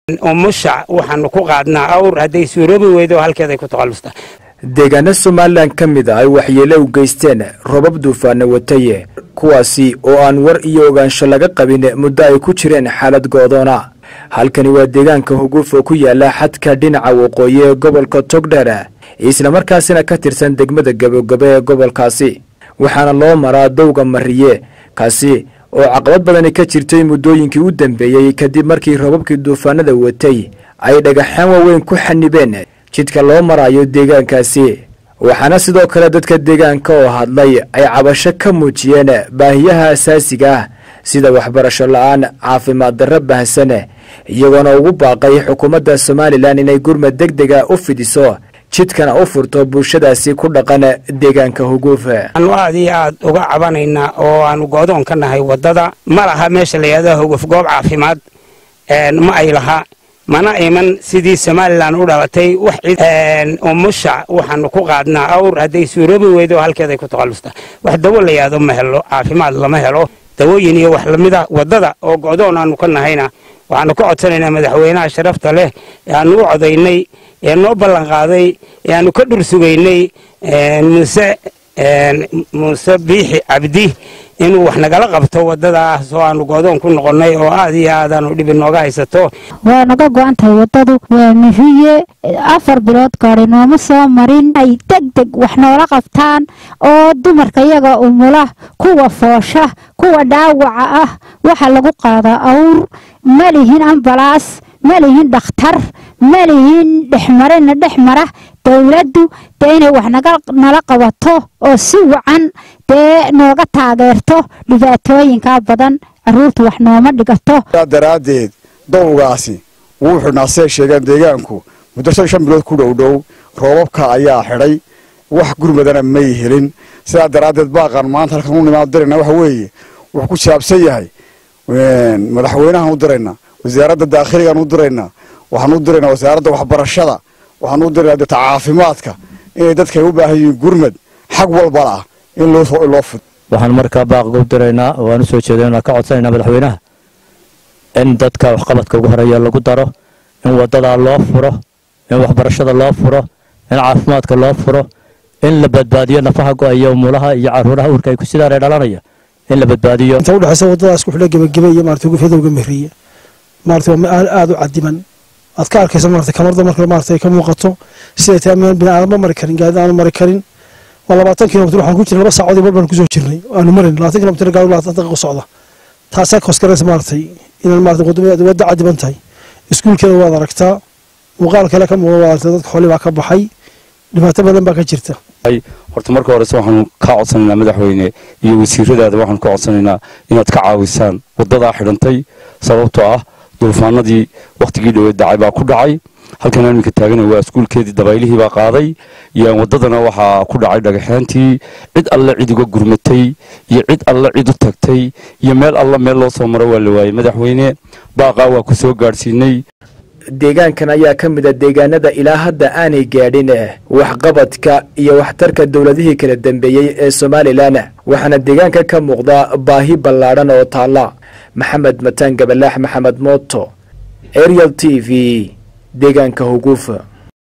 umusha waxaanu ku qaadnaa awr hadday suuroobi weydo halkeeday ku takhallustaa deegaano somalilan ka mid a ay waxyeelo u geysteen robab duufaana wataye kuwaasi oo aan war iyo ogaansho laga qabin muddo ay ku jireen xaalad go'doona halkani waa deegaanka huguuf oo ku yaala xadka dhinaca waqooyi ee gobolka togdheer islamarkaasina ka tirsan degmada gabogabo ee gobolkaasi waxaana loo maraa dowga mariye kaasi oo caqabad badani ka jirtay muddooyinkii u dambeeyey kadib markii robabkii duufaanada watay ay dhagaxaan waaweyn ku xanibeen jidka loo marayo deegaankaasi waxaana sidoo kale dadka deegaanka oo hadlay ay cabasho ka muujiyeen baahiyaha asaasiga ah sida waxbarasho la-aan caafimaad darro bahsan iyagoona ugu baaqay xukuumadda somalilan inay gurmad deg dega u fidiso jidkana u furto bulshadaasi ku dhaqan deegaanka huguuf aanu aad iyo aad uga cabanaynaa oo aanu go'doon ka nahay waddada ma laha meesha la yidhahdo huguuf goob caafimaad ma ay laha mana iman sidii somalilan u dhalatay wax umusha waxaanu ku qaadnaa awr hadday suuroobi weydo halkeeday ku takhallustaa wax dawo la yidhahdo ma helo caafimaad lama helo dawooyin iyo wax lamida waddada oo go'doon aanu ka nahayna waxaanu ka codsanaynaa madaxweynaha sharafta leh ee aanu u codaynay ee noo ballan qaaday ee aanu ka dhur sugaynay muuse muuse biixi cabdi inuu wax nagala qabto waddadaas oo aanu goodoon ku noqonnay oo aad iyo aad aanu dhib inooga haysato waa naga go-an tahay waddadu waa mihiye afar bilood gaari nooma soo marin ay deg deg wax noola qabtaan oo dumarka iyaga umula kuwa foosha kuwa dhaawaca ah waxa lagu qaadaa awr ma lihin ambalaas ma lihin dhakhtar ma lihin dhexmarina dhex mara dowladdu dee inay wax nala qabato oo si wacan dee nooga taageerto dhibaatooyinkaa badan caruurtu wax nooma dhigato daraaddeed dowgaasi wuu xidhnaa siday sheegeen deegaanku muddo shan shan bilood ku dhowdhow roobabka ayaa xidhay wax gurmadana may helin sidaa daraaddeed baaqan maanta halkan u nimaad dirayna waxa weeye wuxuu ku saabsan yahay madaxweynahan u diraynaa wasaaradda daakhiligaan u diraynaa waxaan u diraynaa wasaaradda waxbarashada waxaan u diraynaa deta caafimaadka inay dadkay u baahan yihiin gurmad xag walbala ah in loo fud waxaan markaa baaqiga u diraynaa oo aan u soo jeedinaa ka codsanaynaa madaxweynaha in dadka waxqabadka ugu horeeya lagu daro in waddadaa loo furo in waxbarashada loo furo in caafimaadka loo furo in la badbaadiyo nafaha go-aya umulaha iyo caruuraha uurka ay ku sidaanay dhalanaya in la badbaadiyo inta udhexaysa waddadaas ku xidha gebagebe iyo maarata gufyadowga mehriye maarata waa meel aada u cadiman aad ka arkaysa maarata kamarda marka maarata ay ka muuqato siday tahay meel bini aadam ma mari karin gaadi aanu mari karin waa labaatan kilomitr waxaan ku jirnay laba saacood iyo bar baan kusoo jirnay aanu marin labaatan kilomitr gaadi labaatan daqiiqo socda taasaa koskaraysa maaratay inaan maarata wadda cadiban tahay iskuulkeeda waad aragtaa muuqaal kale ka muuqda waad aragtaa dadka xooli baa ka baxay dhibaato badan baa ka jirta horta marka horese waxaanu kaa codsanaynaa madaxweyne iyo wasiiradaada waxaanu ka codsanaynaa inaad ka caawisaan waddadaa xidhantay sababtoo ah duufaanadii wakhtigii dhoweed dhacay baa ku dhacay halkan iminka taagana waa iskuulkeedii dabaylihii baa qaaday iyo waddadana waxaa ku dhacay dhagaxaantii cid alle cid uga gurmatay iyo cid alle cid u tagtay iyo meel alle meel loo soo maro waa la waayey madaxweyne baaqaa waa ku soo gaadhsiinay deegaankan ayaa ka mid a deegaanada ilaa hadda aanay gaadhin waxqabadka iyo waxtarka dowladihii kala dambeeyey ee somalilan waxaana deegaanka ka muuqda baahi ballaadhan oo taalla maxamed mataan gabalaax maxamed mooto ariel t v deegaanka huguufa